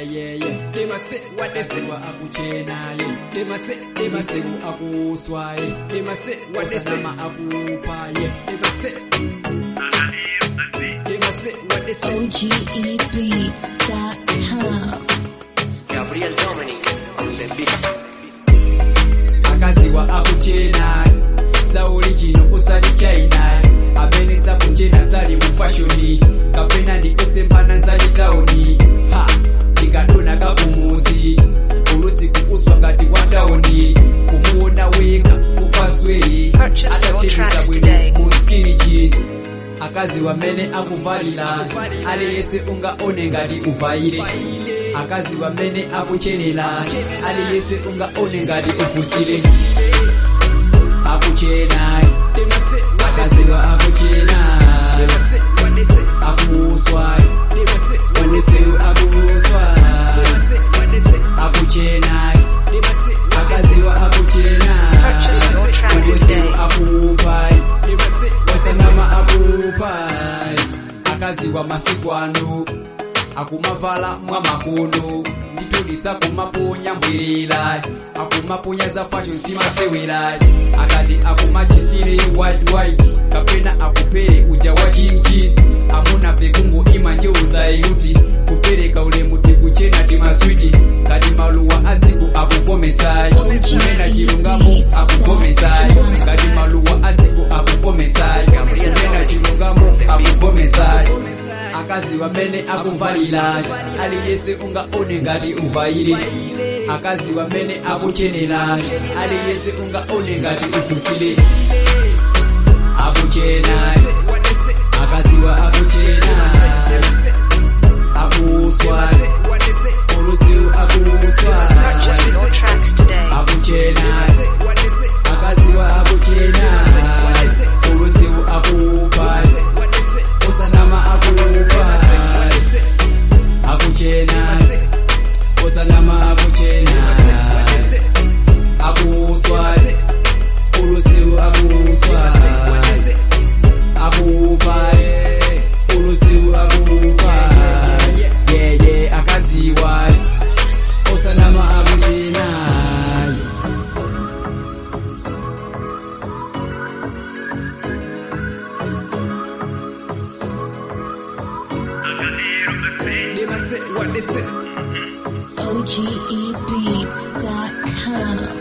yeah, yeah. Them a say what they say. akaziwa akuchena yeah. Them a say, them a say. Misewu akuswa yeah. Them a say what they say. osanama akupa yeah. Them a say. Them a say what they say. OGEbeats.com. Gabriel Dominic on the beat. akaziwa akuchena sauli chino kusali china abenesa kuchena sali mufashoni kapena ndikosempana nsali tauni ha ndikadona kakumuzi ulusiku kuswa ngati kwa tauni kumuona weka kufasweri Purchase your tracks today. muskini chini akazi wamene akuvalira aliyese ungaone ngati uvaire akazi wamene akuchenera aliyese ungaone ngati ufusire akuchena Them a say what they say. akaziwa akuchena Them a say what they say. akuswa Them a say what they say. ulusiku akuswa Them a say what they say. akuchena Them a say what they say. akaziwa akuchena Purchase your tracks ulusiku today. akupa Them a say what they say. osanama akupa akaziwa masiku ano akumavala mwa makono nditulisa kumaponya mbwerera akumaponya za fashion simasewera akati akumachisire worldwide kapena akupere uja wa chimchini amuna pekungo ima njeuzayiruti kupereka ulemu tikuchena timaswiti kati maluwa aziku akukomesayi kumena chilungamo akukomesayi kati maluwa aziku akukomesayi kumena chilungamo akukomesayi akazi wamene akuvalira aliyese ungaone ngati uvaire akazi wamene akuchenera aliyese ungaone ngati ufusire akuchena What they say. akaziwa akuchena akuswa What they say. ulusiku akuswa Purchase your tracks today. akuchena What they say. akaziwa akuchena ulusiku akupa What they say. osanama akupa What they say. akuchena osanama akuchena What they say. akuswa ulusiku akuswa What they say. akupa ulusiku akupa yeye akaziwa osanama akuchena Them a say what they say. OGEbeats.com.